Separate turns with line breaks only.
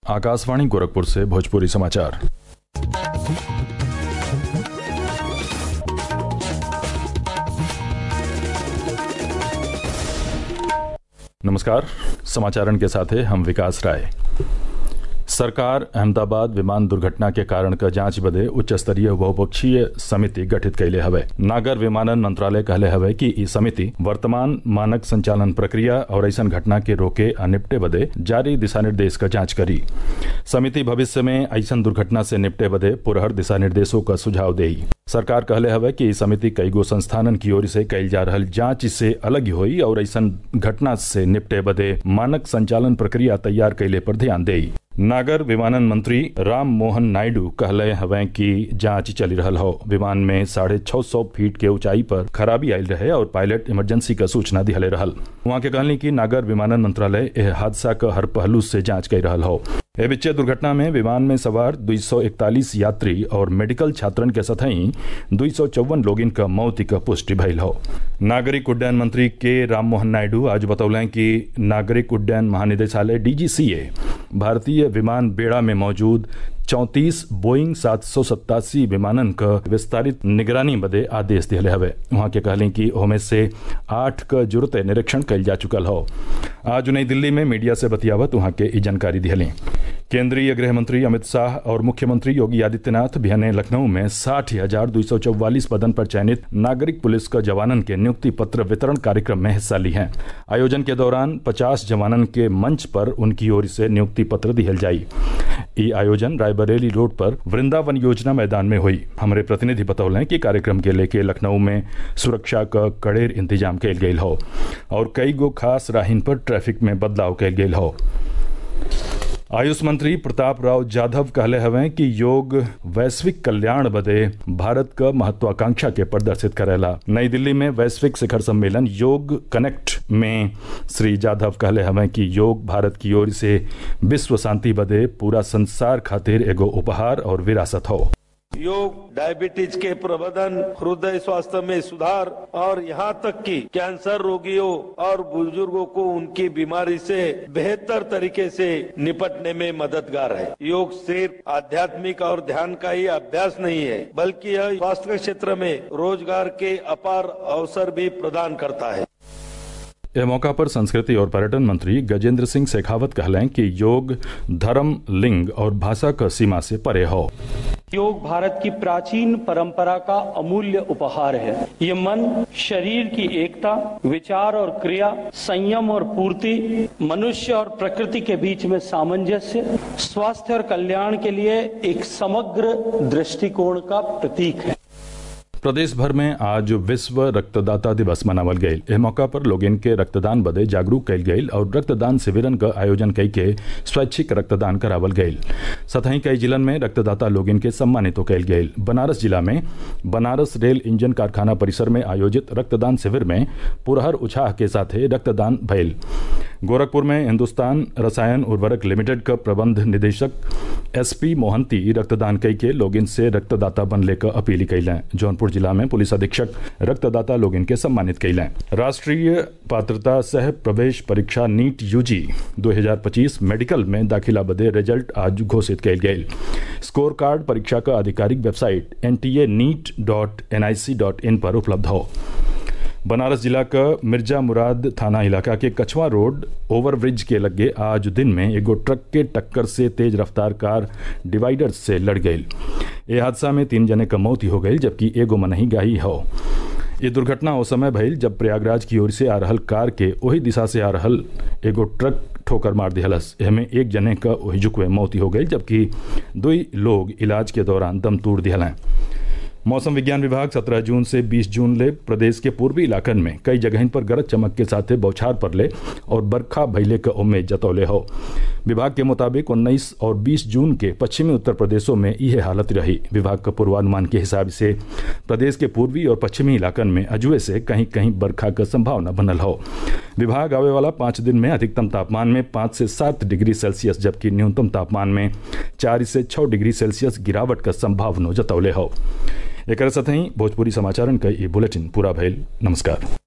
आकाशवाणी गोरखपुर से भोजपुरी समाचार नमस्कार समाचारण के साथ हैं हम विकास राय सरकार अहमदाबाद विमान दुर्घटना के कारण क जांच बदे उच्च स्तरीय बहुपक्षीय समिति गठित कैले हवे नागर विमानन मंत्रालय कहले हवे कि ई समिति वर्तमान मानक संचालन प्रक्रिया और ऐसन घटना के रोके आ निपटे बदे जारी दिशा निर्देश का जांच करी समिति भविष्य में ऐसन दुर्घटना से निपटे बदे पुरहर दिशा निर्देशों का सुझाव देई सरकार कहले हवे कि ई समिति कई गो संस्थानन की ओर से कैल जा रहल जांच से अलग होई और ऐसन घटना से निपटे बदे मानक संचालन प्रक्रिया तैयार कैले पर ध्यान देई नागर विमानन मंत्री राम मोहन नायडू कहले हवे कि जांच चली रहल हो विमान में साढ़े छह सौ फीट के ऊंचाई पर खराबी आयल रहे और पायलट इमरजेंसी का सूचना दिहले रहल वहां के कहली कि नागर विमानन मंत्रालय एह हादसा का हर पहलू से जांच कर रहल हो ए बिच्चे दुर्घटना में विमान में सवार 241 यात्री और मेडिकल छात्रन के सतही दुई सौ चौवन लोगिन का मौत का पुष्टि भइल हो नागरिक उड्डयन मंत्री के राम मोहन नायडू आज बतौलें कि नागरिक उड्डयन महानिदेशालय डीजीसीए भारतीय विमान बेड़ा में मौजूद चौंतीस बोइंग सात सौ सत्तासी विमानन का विस्तारित निगरानी बदे आदेश दिले हवे वहां के कहलें कि ओमे से आठ का जुरते निरीक्षण कल जा चुकल हो आज नई दिल्ली में मीडिया से बतियावत वहां के ई जानकारी दिहली केंद्रीय गृह मंत्री अमित शाह और मुख्यमंत्री योगी आदित्यनाथ बिहाने लखनऊ में साठ हजार दो सौ चौवालीस पदन पर चयनित नागरिक पुलिस का जवानन के नियुक्ति पत्र वितरण कार्यक्रम में हिस्सा ली हैं आयोजन के दौरान पचास जवानन के मंच पर उनकी ओर से नियुक्ति पत्र दिहल जाई ई आयोजन रायबरेली रोड पर वृंदावन योजना मैदान में हुई हमारे प्रतिनिधि बतौलें कि कार्यक्रम के लेके लखनऊ में सुरक्षा का कड़ेर इंतजाम कैल गयल हो और कई गो खास राहिन पर ट्रैफिक में बदलाव कैल गयल हो आयुष मंत्री प्रताप राव जाधव कहले हवे कि योग वैश्विक कल्याण बदे भारत का महत्वाकांक्षा के प्रदर्शित करेला नई दिल्ली में वैश्विक शिखर सम्मेलन योग कनेक्ट में श्री जाधव कहले हवे कि योग भारत की ओर से विश्व शांति बदे पूरा संसार खातिर एगो उपहार और विरासत हो
योग डायबिटीज के प्रबंधन हृदय स्वास्थ्य में सुधार और यहाँ तक कि कैंसर रोगियों और बुजुर्गों को उनकी बीमारी से बेहतर तरीके से निपटने में मददगार है योग सिर्फ आध्यात्मिक और ध्यान का ही अभ्यास नहीं है बल्कि यह स्वास्थ्य के क्षेत्र में रोजगार के अपार अवसर भी प्रदान करता है
यह मौका पर संस्कृति और पर्यटन मंत्री गजेंद्र सिंह शेखावत कहलें कि योग धर्म लिंग और भाषा का सीमा से परे हो
योग भारत की प्राचीन परंपरा का अमूल्य उपहार है ये मन शरीर की एकता विचार और क्रिया संयम और पूर्ति मनुष्य और प्रकृति के बीच में सामंजस्य स्वास्थ्य और कल्याण के लिए एक समग्र दृष्टिकोण का प्रतीक है
प्रदेश भर में आज विश्व रक्तदाता दिवस मनावल गयल एह मौका पर लोग इनके रक्तदान बदे जागरूक कैल गयल और रक्तदान शिविरन का आयोजन कई के स्वैच्छिक रक्तदान करावल गयल सतही कई जिलन में रक्तदाता लोग इनके सम्मानित कैल गयल बनारस जिला में बनारस रेल इंजन कारखाना परिसर में आयोजित रक्तदान शिविर में पुरहर उछाह के साथ रक्तदान भयल गोरखपुर में हिंदुस्तान रसायन उर्वरक लिमिटेड का प्रबंध निदेशक एसपी मोहंती रक्तदान कई के लोग से रक्तदाता बनले का अपील कैलें जौनपुर जिला में पुलिस अधीक्षक रक्तदाता लोग इनके सम्मानित कैलें राष्ट्रीय पात्रता सह प्रवेश परीक्षा नीट यूजी 2025 मेडिकल में दाखिला बदे रिजल्ट आज घोषित कैल गये स्कोर कार्ड परीक्षा का आधिकारिक website N T A NEET dot N I C dot in पर उपलब्ध हो बनारस जिला का मिर्जा मुराद थाना इलाका के कछवा रोड ओवरब्रिज के लगे आज दिन में एगो ट्रक के टक्कर से तेज रफ्तार कार डिवाइडर से लड़ गई ये हादसा में तीन जने का मौत हो गई जबकि एगो मनही गाही हो ये दुर्घटना उस समय भइल जब प्रयागराज की ओर से आ रहल कार के वही दिशा से आ रहल एगो ट्रक ठोकर मार दिहलस एहमे एक जने का वही जुकवे मौत हो गई जबकि दुई लोग इलाज के दौरान दम तोड़ दिहलें मौसम विज्ञान विभाग 17 जून से 20 जून ले प्रदेश के पूर्वी इलाकन में कई जगह पर गरज चमक के साथ बौछार पड़ले और बरखा भैले का उम्मीद जतौले हो विभाग के मुताबिक 19 और 20 जून के पश्चिमी उत्तर प्रदेशों में यह हालत रही विभाग का पूर्वानुमान के हिसाब से प्रदेश के पूर्वी और पश्चिमी इलाकन में अजुए से कहीं कहीं बरखा का संभावना बनल हो विभाग आवे वाला पाँच दिन में अधिकतम तापमान में पाँच से सात डिग्री सेल्सियस जबकि न्यूनतम तापमान में चार से छः डिग्री सेल्सियस गिरावट का संभावना जतौले हो एक साथ ही भोजपुरी समाचारन का ये बुलेटिन पूरा भइल नमस्कार